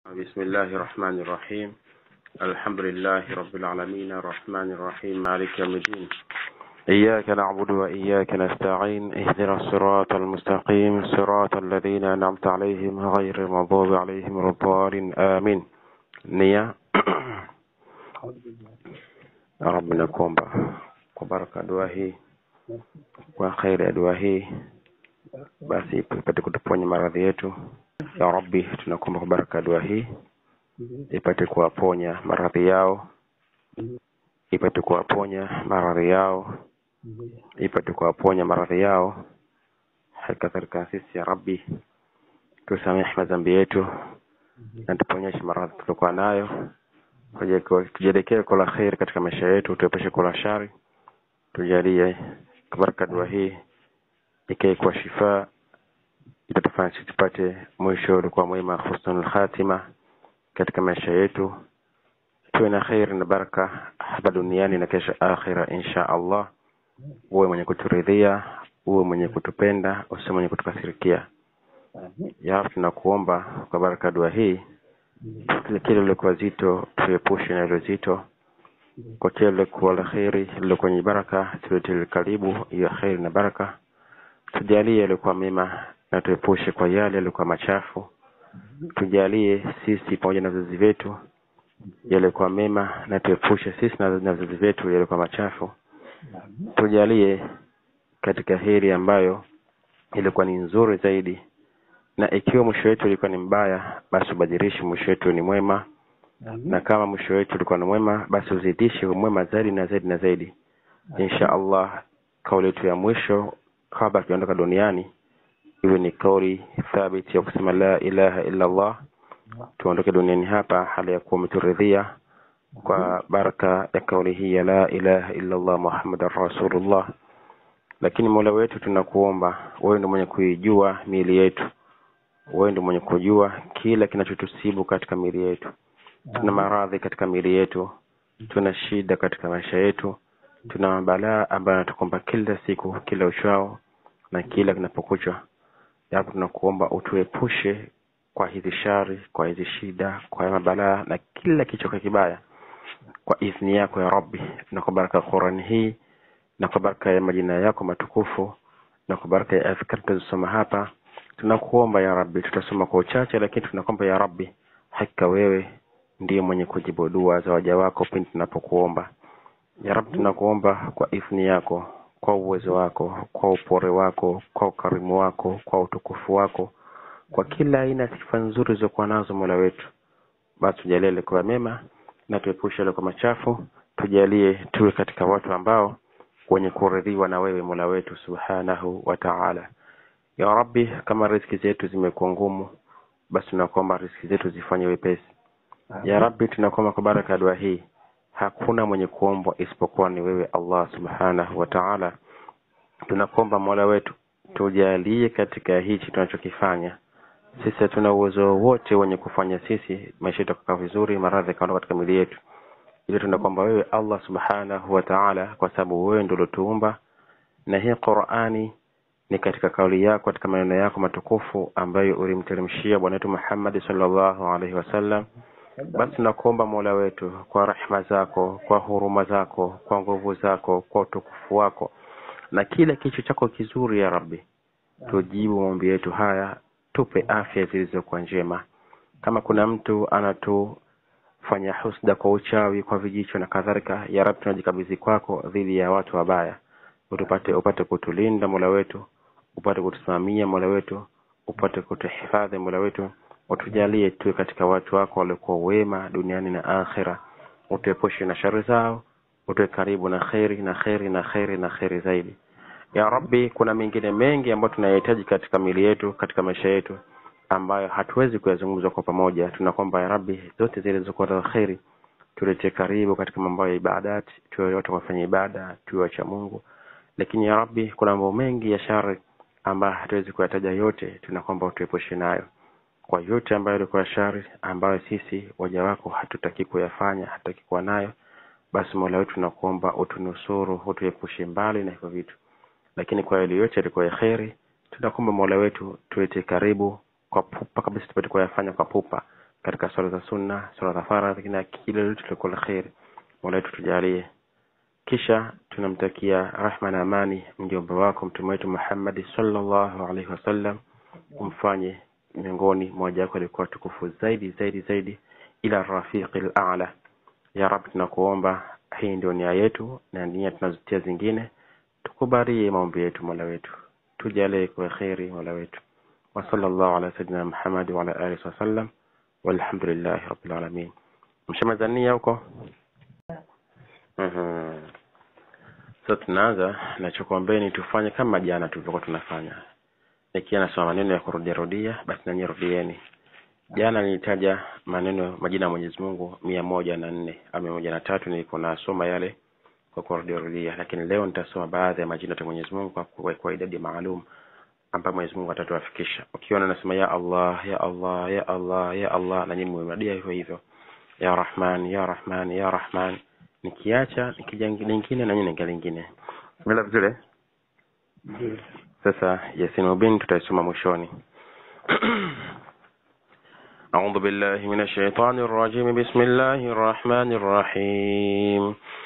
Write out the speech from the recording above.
بسم الله الرحمن الرحيم الحمد لله رب العالمين الرحمن الرحيم مالك يوم الدين إياك نعبد وإياك نستعين اهدنا الصراط المستقيم صراط الذين أنعمت عليهم غير المغضوب عليهم ولا الضالين آمين nia ya Rabbi nakuomba kwa baraka ya dua hii kwa kheri ya dua hii basi ipate kutuponya maradhi yetu ya Rabbi tunakuomba kwa baraka ya dua hii ipate kuwaponya maradhi yao ipate kuwaponya maradhi yao ipate kuwaponya maradhi yao halikadhalika sisi ya Rabbi tusamehe madhambi yetu na tuponyeshe maradhi tuliokuwa nayo tujalie kwa la kheri katika maisha yetu tuepushe kwa la shari tujalie kwa baraka dua hii ikae kwa shifa itatufanya sisi tupate mwisho ulikuwa mwema husnul khatima katika maisha yetu tuwe na kheri na baraka hapa duniani na kesho akhira insha allah uwe mwenye kuturidhia uwe mwenye kutupenda usiwe mwenye kutukasirikia ya Rab, tunakuomba kwa baraka dua hii kile kile lilikuwa zito tuepushe na ilo zito kwa kile lilikuwa la kheri lilikuwa yenye baraka tuletele karibu ya kheri na baraka tujalie yaliokuwa mema na tuepushe kwa yale yaliokuwa machafu tujalie sisi pamoja na vizazi vyetu yaliokuwa mema na tuepushe sisi na na vizazi vyetu yaliokuwa machafu tujalie katika heri ambayo ilikuwa ni nzuri zaidi na ikiwa mwisho wetu ulikuwa ni mbaya basi ubadilishe mwisho wetu ni mwema na kama mwisho wetu ulikuwa ni mwema basi uzidishe mwema zaidi na zaidi na zaidi insha allah kauli yetu ya mwisho kabla tujaondoka duniani iwe ni kauli thabiti ya kusema la ilaha illa allah tuondoke duniani hapa hali ya kuwa umeturidhia kwa baraka ya kauli hii ya la ilaha illa allah muhammadan rasulullah lakini mola wetu tunakuomba wewe ndio mwenye kuijua miili yetu wewe ndio mwenye kujua kila kinachotusibu katika miili yetu tuna maradhi katika miili yetu tuna shida katika maisha yetu tuna mabalaa ambayo anatukomba kila siku kila uchao na kila kinapokucha japo tunakuomba utuepushe kwa hizi shari kwa hizi shida kwa mabalaa na kila kichoka kibaya kwa idhni yako ya rabbi na kwa baraka ya qurani hii na kwa baraka ya majina yako matukufu na kwa baraka ya adhkari tunazosoma hapa tunakuomba ya rabbi tutasoma kwa uchache lakini tunakuomba ya rabbi hakika wewe ndiye mwenye kujibu dua za waja wako pindi tunapokuomba ya rabbi tunakuomba kwa idhni yako kwa uwezo wako kwa upore wako kwa ukarimu wako kwa utukufu wako kwa kila aina ya sifa nzuri zilizokuwa nazo mola wetu basi tujalie yalikuwa mema na tuepushe yalikuwa machafu tujalie tuwe katika watu ambao wenye kuridhiwa na wewe mola wetu subhanahu wa taala ya rabbi kama riski zetu zimekuwa ngumu basi tunakuomba riski zetu zifanye wepesi ya rabbi tunakuomba kwa baraka ya dua hii hakuna mwenye kuombwa isipokuwa ni wewe allah subhanahu wa taala tunakuomba mola wetu tujalie katika hichi tunachokifanya sisi hatuna uwezo wote wenye kufanya sisi maisha yetu yakakaa vizuri maradhi yakaondoka katika mili yetu ili tunakwamba wewe allah subhanahu wa taala kwa sababu wewe ndio uliotuumba na hii qurani ni katika kauli yako katika maneno yako matukufu ambayo ulimteremshia bwana wetu muhammadi salllahu alaihi wasallam basi tunakuomba mola wetu kwa rehma zako kwa huruma zako kwa nguvu zako kwa utukufu wako na kila kicho chako kizuri ya rabbi tujibu maombi yetu haya tupe afya zilizokuwa njema kama kuna mtu anatufanya husda kwa uchawi kwa vijicho na kadhalika ya rabbi tunajikabidhi kwako dhidi ya watu wabaya utupate upate kutulinda mola wetu upate kutusimamia mola wetu upate kutuhifadhi mola wetu utujalie tuwe katika watu wako waliokuwa wema duniani na akhira utuepushe na shari zao utuwe karibu na kheri na kheri na kheri na kheri zaidi ya rabbi kuna mengine mengi ambayo tunayahitaji katika mili yetu katika maisha yetu ambayo hatuwezi kuyazungumza kwa pamoja tunakwamba ya rabbi zote zile zilizokuwa za kheri tuletee karibu katika mambo ya ibadati tuwe watu wafanya ibada tuwe wacha mungu lakini ya rabbi kuna mambo mengi ya shari ambayo hatuwezi kuyataja yote tunakwamba utuepushe nayo kwa yote ambayo ilikuwa shari ambayo sisi waja wako hatutaki kuyafanya hatutaki kuwa nayo basi mola wetu tunakuomba utunusuru utuepushe mbali na hivyo vitu lakini kwa yale yote yalikuwa ya kheri tunakuomba mola wetu tuwete karibu kwa pupa kabisa tupate kuyafanya kwa pupa katika swala za sunna swala za faradhi na kile lolote lilikuwa la kheri mola wetu tujalie kisha tunamtakia rahma na amani mjomba wako mtume wetu Muhammad sallallahu alaihi wasallam umfanye miongoni mmoja wako alikuwa tukufu zaidi zaidi zaidi ila rafiqi al-a'la ya rab tunakuomba hii ndio nia yetu na nia tunazotia zingine tukubalie maombi yetu mola wetu tujalie kwa kheri mola wetu wa sallallahu ala sayyidina Muhammad wa ala alihi wasallam walhamdulillahi rabbil alamin mshamazania huko Mhm. So tunaanza nachokuombeni tufanye kama jana tulivyokuwa tunafanya. Nikiwa nasoma maneno ya kurudia rudia, basi nanyi rudieni. Jana nilitaja maneno majina ya Mwenyezi Mungu mia moja na nne au mia moja na tatu nilikuwa nasoma yale kwa kurudia rudia, lakini leo nitasoma baadhi ya majina ya Mwenyezi Mungu kwa kwa, kwa idadi maalum ambayo Mwenyezi Mungu atatuafikisha. Ukiona nasema ya Allah, ya Allah, ya Allah, ya Allah na nyinyi mmerudia hivyo hivyo. Ya Rahman, ya Rahman, ya Rahman nikiacha nikija lingine na nyingine nikija lingine bila vizuri sasa yasin mubin tutaisoma mwishoni أعوذ بالله من الشيطان الرجيم بسم الله الرحمن الرحيم